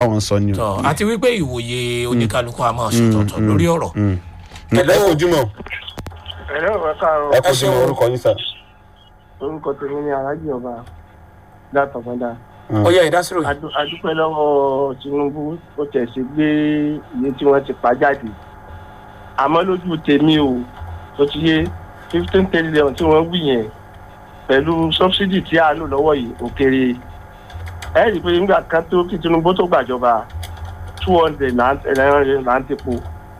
báwọn sọ ni o. tọ àti wípé ìwòye oníkálukú a máa ṣòtọ̀tọ̀ lórí ọ̀rọ̀ ẹ kojú mọ ẹ̀rọ ìwé káàárọ̀ ẹ kojú mọ orúkọ yín sà. orúkọ tèmi ní alájì ọba látọ̀gbọ́dá ó yẹ ìdásílò yìí Adu- adúpẹ́ lọ́wọ́ tinubu ó tẹ̀sí gbé iye tí wọ́n ti pa jáde àmọ́ lójú tèmi o tó ti yé fifteen trillion tí wọ́n wí yẹn pẹ̀lú subsidy tí a lò lọ́wọ́ yìí ó kéré ẹ rí i pé nígbà kan tó kí tinubu tó gbàjọba two hundred là ń tepo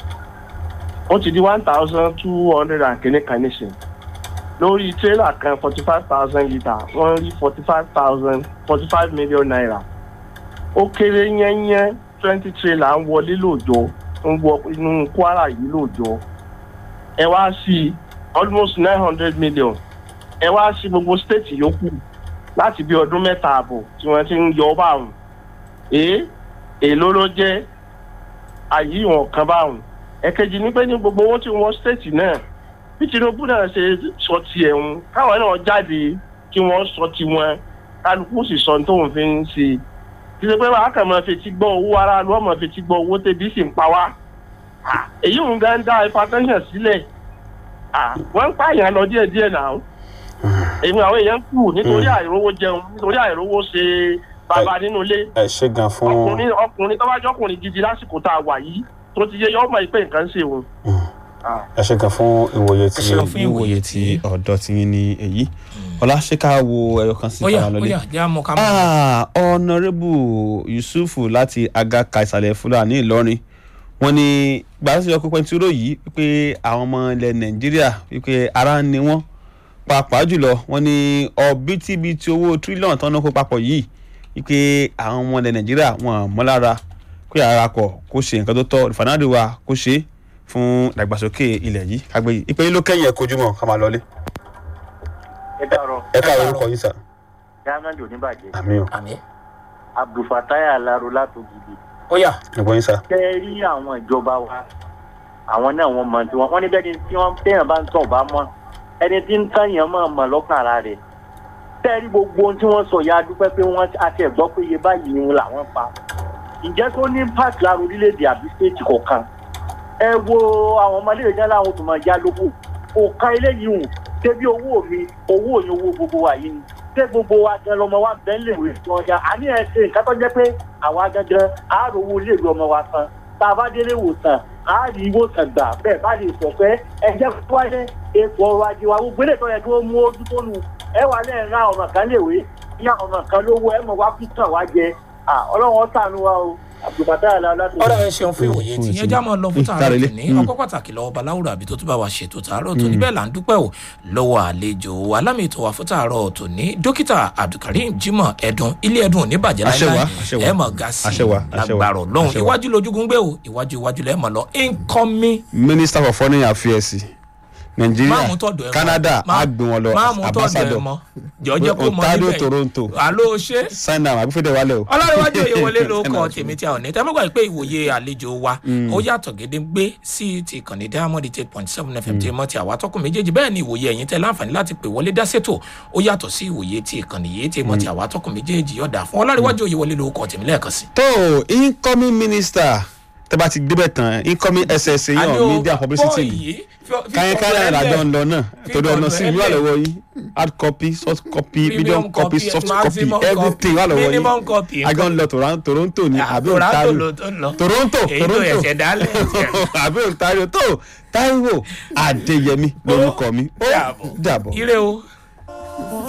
ó ti di one thousand two hundred and kìíní kan nísìnyí lórí tírélà kan forty five thousand litre wọ́n rí forty five thousand forty five million naira ó kéré yẹ́nyẹ́ twenty tírélà ń wọlé lóòjọ́ ń wọ inú kwara yìí lóòjọ́ ẹ wá sí almost nine hundred million ẹ wá sí gbogbo state yòókù láti bí ọdún mẹ́ta ààbọ̀ tí wọ́n ti ń yọ ọ́ báwọn èé èló ló jẹ́ àyí ìwọ̀n kan báwọn ẹ̀kejì ní pé ní gbogbo owó tí wọ́n state náà bí tinubu náà ṣe sọ tiẹ̀ ń káwọn náà jáde kí wọ́n sọ tiwọn kálukú sì sọ tó ń fi ń ṣe kí ṣe pé wàá kàn máa fetí gbọ́ owó aráàlú ọmọ fetí gbọ́ owó tẹ̀bí sì ń pa wá Ah, èyí ń gan dá hypertension sílẹ̀ Ah, wọ́n ń pààyàn lọ díẹ̀díẹ̀ náà èmi àwọn èèyàn kù nítorí àìrówó jẹun nítorí àìrówó ṣe bàbá nínú ilé ẹ ṣe gan fún. ọkùnrin ọkùnrin tó bá jẹ́ ọkùnrin gidi lásìkò tá a wà yìí tó ti yé yọ ọmọ ìpè nǹkan ṣe òun. Ah. ẹ ṣe gan fún ìwòye tí Ẹ ṣeun fún ìwòye ìwòye tí ọ̀dọ́ ti yín ní èyí ọlá ṣé ká wo ẹyọ kan sí ó yà káwọn ó lọlé. yà jẹ́ àmọ́ ká mọ̀ Ah, ọ̀nàrẹ́bù yusufu láti agaka ìsàlẹ̀ fúlàní ìlọrin wọ́n ní gbàdúrà ọkọ̀ pẹ̀ntúrò yìí wípé àwọn ọmọ ilẹ̀ nàìjíríà wípé ara ń ni wọ́n pàápàá jùlọ wọ́n ní ọ̀bítíbitì owó tírílíọ̀nù tó ń náwó papọ̀ yìí wípé àwọn ọmọ ilẹ̀ nàìjíríà wọn mọ́lára kó yàrá kọ̀ kó ṣe nǹkan tó tọ́ ìfànàdì wa kó ṣe é fún ìdàgbàsókè ilẹ̀ yìí kágbé yìí ìpè yín ló kẹ́yìn ẹ̀ kojú mọ́ ká máa lọlé ẹ dàrọ ẹ káàárọ̀ orúkọ yín sà diamond oníbàjẹ́ àmì ò àmì abdulfatai alaro látògidì ó yà ẹ̀gbọ́n yín sà. tẹ rí àwọn ìjọba wa àwọn náà wọn mọ tí wọn wọn ní bẹ́ẹ̀ ni tí wọn téèyàn bá ń tàn bá mọ ẹni tí ń tàn yẹn máa mọ lọ́kàn ara rẹ̀ tẹ rí gbogbo ohun tí wọ́n sọ ya dúpẹ́ pé wọ́n àti ẹ̀gbọ́ pé iye báyìí ni làwọn pa ǹjẹ́ tó ní impact lára orílẹ̀-èdè àbí state kọ̀ọ̀kan ẹ wo àwọn ọmọdé ìjọba láwọn tó máa já lóko kò kan eléyìí hù débi owó mi owó yẹn owó gbogbo wa yìí ni ṣé gbogbo wa gan lọmọ wa bẹ́ẹ̀ lè wé tí wọ́n ṣá àní ẹ̀ ṣe nǹkan tó jẹ́ pé àwa gangan á rówó ilé ìlú ọmọ wa san tá a bá délé ìwòsàn á rí ìwòsàn gbà bẹ́ẹ̀ bá lè sọ pé ẹ jẹ́ kó wáyé ètò ọrọ̀ ajé wa gbogbo ilé ìtọ́jú tó mú ojú tó nu ẹ wà lẹ́yìn ra ọ̀nà kan léwé ní ọ̀nà kan lówó ẹ mọ̀ wá kú tàn wá jẹ ọlọ́run ṣàánú wa o àbùkátà àlá láti. ọ̀rọ̀ ẹ ṣeun fún ìwòye tí yẹn já mọ́ lọ fún tààrọ̀ Tààrẹ̀lé. tòní ọkọ̀ pàtàkì lọ́wọ́ baláwùrọ̀ àbí tó tún bá wa ṣètò tààrọ̀ tòní bẹ́ẹ̀ là ń dúpẹ́ o lọ́wọ́ àlejò alámì ètò wa fún tààrọ̀ tòní dókítà abdulkareem jimoh ẹ̀dùn ilé ẹ̀dùn òní bàjẹ́ Àṣẹ wa, láíláí àṣẹ wa. ẹ̀ mọ̀ ga sí Àṣẹ wa, àṣẹ wa, lágbàrọ̀ lọ́hùn àṣẹ wa. iwájú lójúgun gbé o iwájú iwájú lẹ́ẹ̀ mọ̀ lọ incoming minister for foreign affairs máàmù nàìjíríà tọ̀dọ̀ ẹ̀ mọ́. canada Má- á gbé wọn lọ máàmù tọ̀dọ̀ ẹ̀ ambassador mọ́ jọjọ́ kó mọ ontario níbẹ̀ toronto àló ṣe sign am àbífẹ́dẹ̀ wálẹ̀ o. ọlọ́runwájú òye wọlé ló kọ tèmi tí a ò ní tẹ́ mọ́gbà pé ìwòye àlejò wa ó yàtọ̀ gédéńgbé sí ti ìkànnì diamond eight point seven fm tí mọ́ ti àwa tọkùn méjèèjì bẹ́ẹ̀ ni ìwòye ẹ̀yìn tẹ́ láǹfààní láti pè wọlé dá sétò ó yàtọ̀ sí ìwòye ti ìkànnì yìí tí mọ́ ti àwa tọkùn méjèèjì yọ̀dà fún ọlọ́runwájú òye wọlé ló kọ tèmi lẹ́ẹ̀kan sí. tó incoming minister tẹ́ bá ti débẹ̀ tán incoming ssa Àní yàn o, media publicity bọ́ọ̀ ni yìí, fi- fi káyọ̀ ọ̀dọ̀ káyọ̀ ẹ̀ ìrìnàjò lẹ̀. ń lọ náà Fi torí ọ̀nà ọ̀dọ̀ sí ẹ̀ ìlú wà lẹ̀. lọ́wọ́ yìí hard copy soft copy Premium medium copy copy, soft copy maximum copy, everything wà lọ́wọ́ minimum copy, yìí agan lọ Toron- toronto ni Ah, àbí Toronto ontario ló tó ń lọ. toronto Èyí tó toronto ẹ̀ṣẹ̀ dálẹ̀. àbí ontario tó taiwo adéyẹmí lórúkọ mi ó Dàbọ̀. dàbọ̀. ire o.